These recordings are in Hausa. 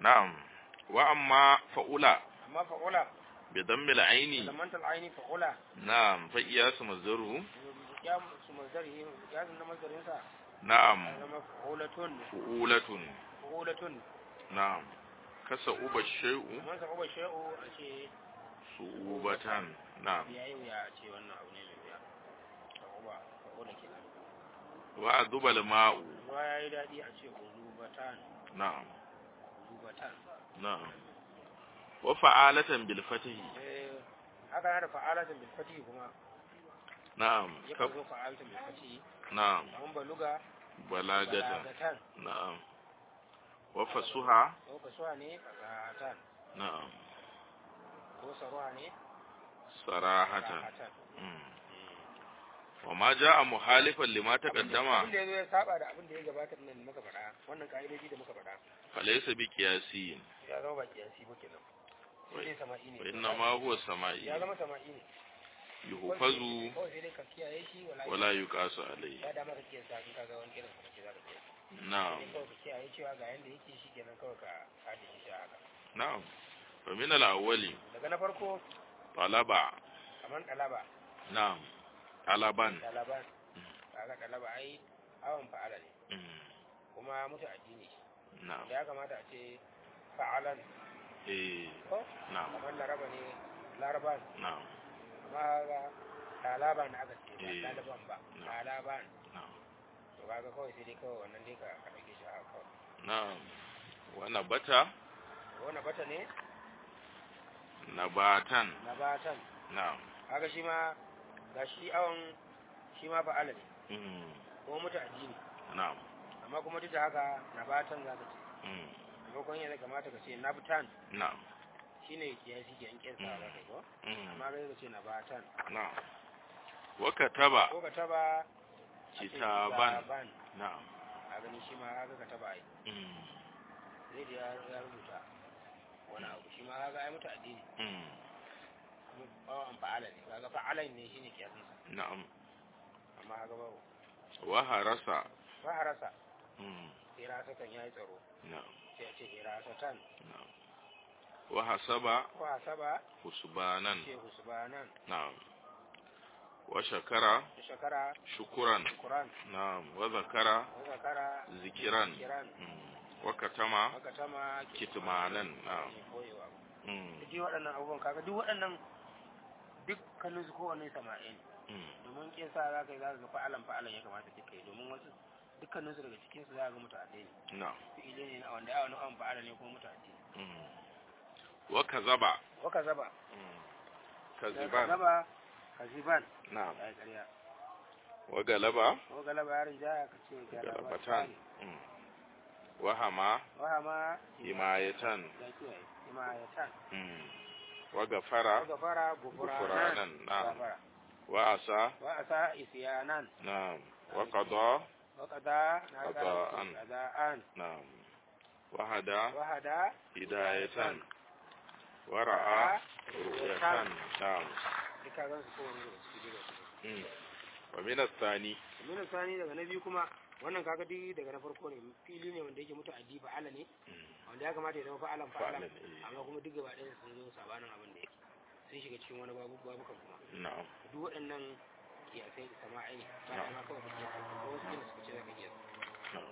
na'am wa amma fa'ula amma fa'ula bi dammil aini lamanta al'aini fa'ula na'am fa iyasu mazdaru ya su mazari ya na mazarin sa na'am ya zama fa'ulatun fu'ulatun fa'ulatun na'am kasa uba shay'u man sa uba shay'u a ce su'ubatan na'am ya yi wuya a ce wannan abu ne mai wuya fa'uba fa'ula kenan wa adubal ma'u ruwa ya yi daɗi a ce ulubatan na'am ulubatan na'am wa fa'alatan bil fatihi eh haka na da fa'alatan bil fatihi kuma na'am ya kab zo fa'alatan bil fatihi na'am an baluga balagatan balagatan na'am wa fasuha ko kasuwa ne fasahatan na'am ko saruwa ne sarahatan fasahatan mm. wa ma ja'a muhalifan lima taqaddama abin da ya zo ya saba da abin da ya gabata nan da muka faɗa wannan ka'idoji da muka faɗa falaysa bi qiyasiyin ya zama ba kiyasi ba kenan sai dai sama'i ne wa inna ma huwa sama'i ya zama sama'i ne yuhfazu kawai sai dai ka kiyaye shi wala wala yuqasu alayhi ya dama ka kiyasa in ka ga wani irin kuma ke za ka kiyasa na'am sai kawai ka kiyaye cewa ga yanda yake shi kenan kawai ka haɗe shi a haka na'am wa min al-awwali daga na farko talaba kamar ɗalaba na'am talaban ɗalaban kaga ɗalaba ai awon fa'ala ne mm. kuma mutu addini na'am da ya kamata a ce fa'alan eh ko na'am kamar laraba ne laraban na'am amma ga ɗalaban aka ce ba Eh. ɗalaban ba No. ɗalaban na'am to kaga kawai sai dai kawai wannan dai ka ka ɗauke shi a haka kawai na'am wa nabata wannan bata ne nabatan na batan na'am kaga shi ma ga shi awon shi ma fa'ala ne mm. kuma mutu addini na'am amma kuma duk da haka na batan za ka ce mm. maimakon yana kamata ka ce nabtan na'am shine kiyasi ke an kinsa za ka yi ko mm. amma ga ka ce nabatan na'am wa kataba ko ka taba a ce kitaban kitaban. na'am a gani shi ma haka ka taba ai mm. zai da ya- ya rubuta wani abu shi ma haka ai mutu addini mm. kuma bawan fa'ala ne kaga fa'alan ne shine kiyasin sa na'am amma haka bawo wa harasa fa harasa mm. hirasatan yayi tsaro na'am sai a ce hirasatan na'am wa hasaba ko hasaba husbanan ce husbanan na'am wa shakara da shakara shukuran Quran na'am wa zakara wa zakara zikiran kiran mm. wa katama haka tama kitmanan na'am ne koyewa mm. duk waɗannan abubuwan kaga duk waɗannan dukkanin su kowanne sama'in mm. domin kin sa za ka yi za ka ga fa'alan fa'alan ya kamata duka yi domin wasu dukkanin su daga cikin su za ka ga mutane ne na'am fi'ile ne na wanda ya wani an fa'ala ne kuma mutane mm. wa kazaba wa ka zaba mm. ka kaziban zaba ka ziban na'am ya yi ƙarya wa galaba ko galaba yarin jaya ka ce galabatan mm. wa hama wa ma himayatan ya kiyaye himayatan mm. wa gafara wa gafara gufuranan gufuranan na'am gafara wa asa wa asa isyanan na'am wa qada wa qada na Qada'an. qada'an na'am wa hada wa hada hidayatan wa ra'a ru'yatan na'am duka zan su kowane da su daga su mm. wa min ath-thani Aminu sani daga na biyu kuma wannan kaga duk daga na farko ne fili ne wanda yake mutu addi fa'ala ne mm. wanda ya kamata ya zama fa'alan fa'alan Fa'alan, eh. amma kuma duk gaba ɗaya sun zo sabanin abin da yake sun shiga cikin wani babu babukan kuma na'am duk waɗannan kiyasai da sama'i ne ba da ma kawai ka kiyasa ko wasu kila suka ce za ka kiyasa na'am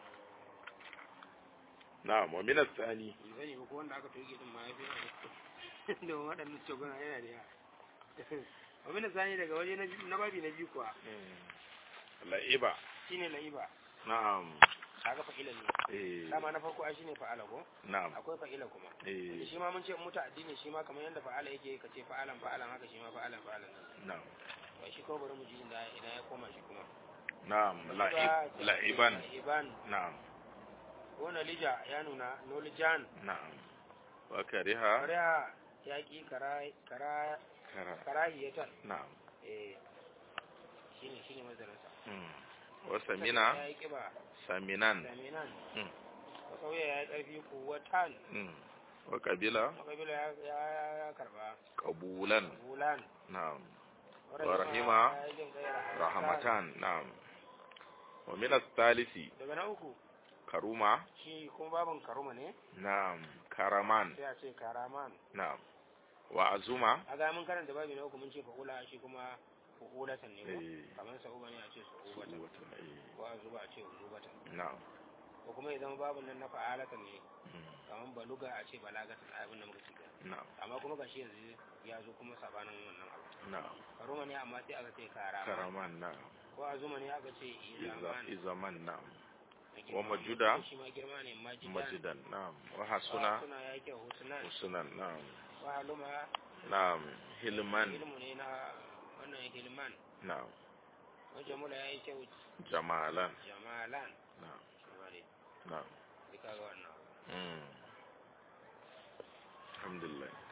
na'am wa min ath-thani in sani ba ko wanda aka toge din ma ya fi da waɗannan cogona yana da yawa Aminu sani daga waje na biyu- na babi na biyu kuwa mm. la'iba shine la'iba na'am kaga fa'ilan ne eh dama na farko ai shine fa'ala ko na'am akwai fa'ila kuma eh shi ma mun ce muta addini shi ma kamar yadda fa'ala yake ka ce fa'alan fa'alan haka shi ma fa'alan fa'alan na'am to shi ko bari mu ji inda ina ya koma shi kuma na'am la'ib la'iban la'iban na'am ko nalija ya nuna nolijan na'am wa kariha kariha ya ki kara kara kara karahiyatan na'am eh shine shine mazarin sa mm. wa samina ya yi kiba saminan saminan Mm. ko sauya ya yi karfi kuwatan mm. wa kabila makabila ya ya ya karba qabulan bulan na'am wa rahima ya yi jin kai rahmatan na'am wa min ath-thalisi daga na uku karuma shi kuma babin karuma ne na'am karaman sai a ce karaman na'am wa azuma a ga mun karanta babi na uku mun ce fa'ula shi kuma fa'ulatan ne ko eh kamar sa'uba ne a ce sa'ubatan wata eh ko a zuba a ce uzubatan na'am ko kuma idan babin nan na fa'alatan ne mm, kamar baluga a ce balagatan abin da muka ce kenan. na'am amma kuma gashi yanzu ya zo kuma sabanin wannan abu na'am karuma ne amma sai aka ce karama karaman na'am ko azuma ne aka ce iza izaman izaman na'am na girma. wa majuda? shi ma girma ne majidan majidan na'am wa hasuna suna ya kyau husnan husnan na'am wa haluma na'am hilman ilmu ne na wannan hilman na'am wa jamula ya yi kyau jamalan jamalan na'am shi ma ne na'am duka ga wannan mm alhamdulillah